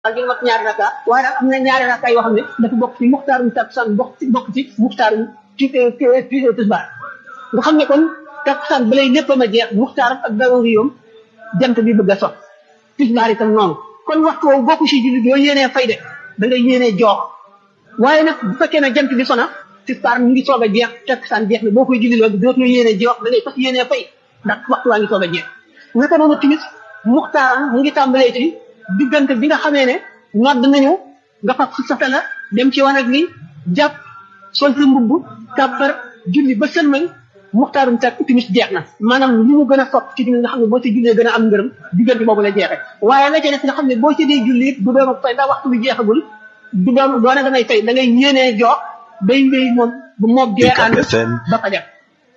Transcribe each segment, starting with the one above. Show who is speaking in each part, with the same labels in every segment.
Speaker 1: ak di mat ñaari raka waaye nag am na ñaari raka yoo xam ne dafa bokk ci muxtaarum takkusaan bokk ci bokk ci muxtaarum ci ci tisbaar nga xam ne kon takkusaan balay lépp ma jeex muxtaaram ak daruri yoom jant bi bëgg a sot tisbaar itam noonu kon waxtu woowu bokku si julli yoo yéenee fay de da ngay yéenee joox waaye nag bu fekkee ne jant bi sona tisbaar mu ngi soog a jeex takkusaan jeex na boo koy julli loolu dootoo yéenee joox da ngay fas yéenee fay ndax waxtu waa ngi soog a jeex naka noonu timis muxtaaram mu ngi tàmbalee ci diggante bi nga xamee ne nodd nañu nga fas sata la dem ci wanag bi jàpp sol sa mbubb kàbbar julli ba sëlmal muxtaarum tak timis jeex na maanaam li mu gën a sopp ci timis nga xam ne boo ci jullee gën a am ngërëm diggante boobu la jeexee waaye la ca des nga xam ne boo ci dee julli it du doon fay ndax waxtu bi jeexagul du doon doone da ngay fay da ngay yéenee jox day wéy moom bu moog gee ànd ba fa def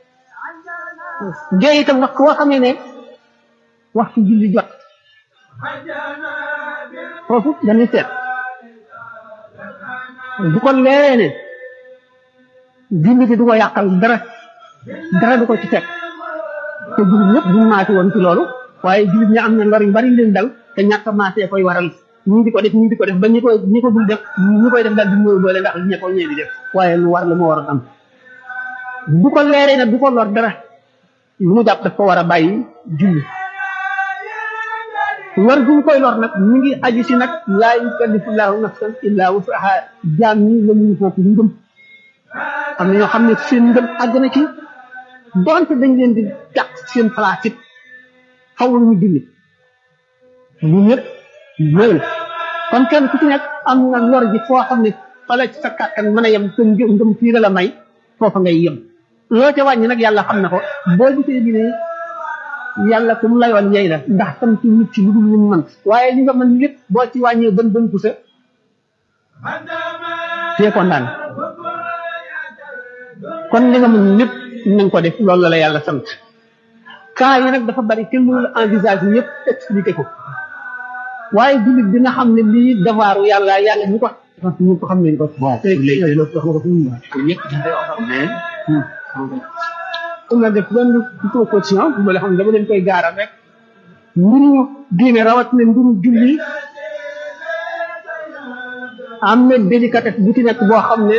Speaker 1: gee itam wax koo xamee ne waxtu julli jot foofu dañuy seet bu ko leeree ne julli bi du ko yàqal dara dara du ko ci fekk te jullit ñëpp duñ maase woon ci loolu waaye jullit ñi am na lor yu bari leen dal te ñàkk a maasee koy waral ñii di ko def ñii di ko def ba ñi koy ñi ko dul def ñi koy def daal di ñëw doole ndax ñe ko ñee di def waaye lu war la moo war a am bu ko leeree ne du ko lor dara lu mu jàpp daf ko war a bàyyi julli lor gu mu koy lor nag mi ngi aju si nag laa yukallifullahu nafsan illa wusaha jaam ñi la ñu foofu ngëm am na ñoo xam ne seen ngëm àgg na ci donte dañ leen di dàq seen place it xaw ñu julli ñu ñëpp ñëw kon kenn ku ci nekk am na lor ji foo xam ne fa la ci sa kàttan mën a yem sa ngëm ngëm fii la la may foofa ngay yem loo ca wàññi nag yàlla xam na ko boo gisee bi ne yàlla ku mu layoon yey la ndax tam ci nit ci lu dul lu mu mën waaye li nga mën lépp boo ci wàññee bën bën ku sa tee ko ndaan kon li nga mën lépp nañ ko def loolu la la yàlla sant cas yi nag dafa bari te mënul envisage yëpp expliqué ko waaye jullit bi nga xam ne lii devoiru yàlla yàlla ñu ko ñu ko xam nañ ko bon léegi loolu wax nga ko fi mu ñëpp am na def benn proposition bu la xam ne dama leen koy gaaral rek mbiru diine rawat na mbiru julli am na délicatesse bu ci nekk boo xam ne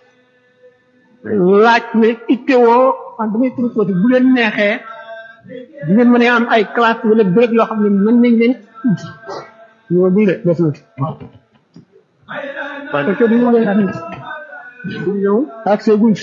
Speaker 1: laaj ne ittewoo man damay proposé bu leen neexee bu ngeen mënee am ay classe wala béréb yoo xam ne mën nañ leen ñoo bii de des na parce que duñu leen du ñëw ak see guñ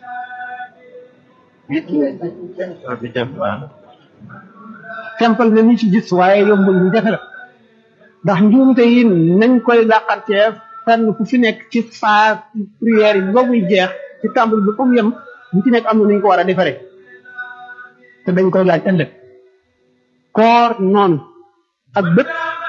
Speaker 1: simple na ni ci gis waaye yombul ñu jafe la ndax njuumte yi nañ koy làqantee fenn fu fi nekk ci phase prière yi ba muy jeex ci tàmbali bi comme yem ñu ci nekk am na nañ ko war a defaree te dañ koy laaj ëllëg koor noonu ak bët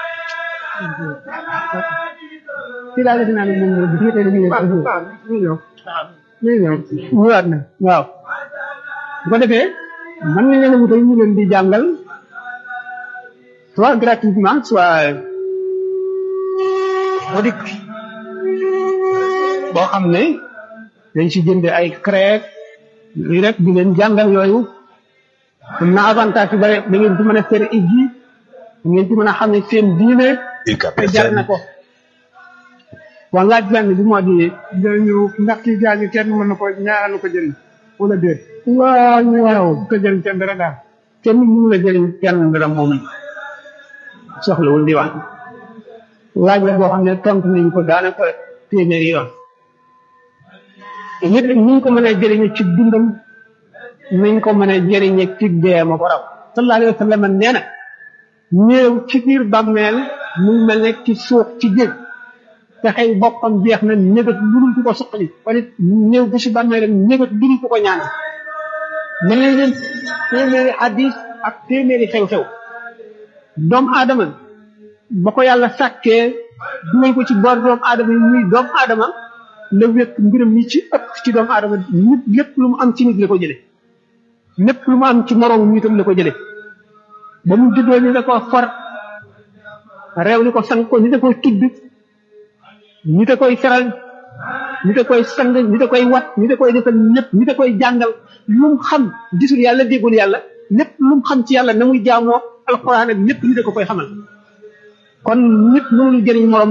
Speaker 1: ci laa la dinaa ne moom la bi tey dañuy ñëw ñëw ñëwaat na waaw bu ko defee mën nañ leen a wutal ñu leen di jàngal soit gratuitement soit modik boo xam ne dañ si jënde ay crèque lii rek di leen jàngal yooyu am na avantage yu bare da ngeen ci mën a fere ijji da ngeen ci mën a xam ne seen diine te jar na ko waa laaj benn bi moo di
Speaker 2: dañu ndax kii gaañu kenn mën na ko ñaaralu ko jëriñ wala déet
Speaker 1: waaw waaw
Speaker 2: ko jëriñ kenn dara daal
Speaker 1: kenn mënu la jëriñ kenn dara moom soxlawul di wax laaj la boo xam ne tontu nañ ko daanaka téeméeri yoon nit ni ñu ko mën a jëriñe ci dundam nañ ko mën a jëriñe ci dee ma ko raw sallallahu alayhi wa sallam nee na néew ci biir bàmmeel mu mel ne ci suuf ci jég te xëy boppam jeex na négat ludul ku ko suqali kon it néew bi si bàmmeelam négat ludul ku ko ñaan mel ne leen téeméeri hadis ak téeméeri xew-xew doomu aadama ba ko yàlla sàkkee dugal ko ci boor doomu aadama yi muy doomu aadama la wékk mbiram yi ci ëpp ci doomu aadama nit lépp lu mu am ci nit la ko jële lépp lu mu am ci moroom nitam la ko jële ba mu juddoo ñu da ko for réew ni ko sang ko ñu da koy tudd ñu da koy feral ñu da koy sang ñu da koy wat ñu da koy defal lépp ñu da koy jàngal lu mu xam gisul yàlla déggul yàlla lépp lu mu xam ci yàlla na muy jaamoo alxuraan ak lépp ñu da ko koy xamal kon nit mënul jëriñ morom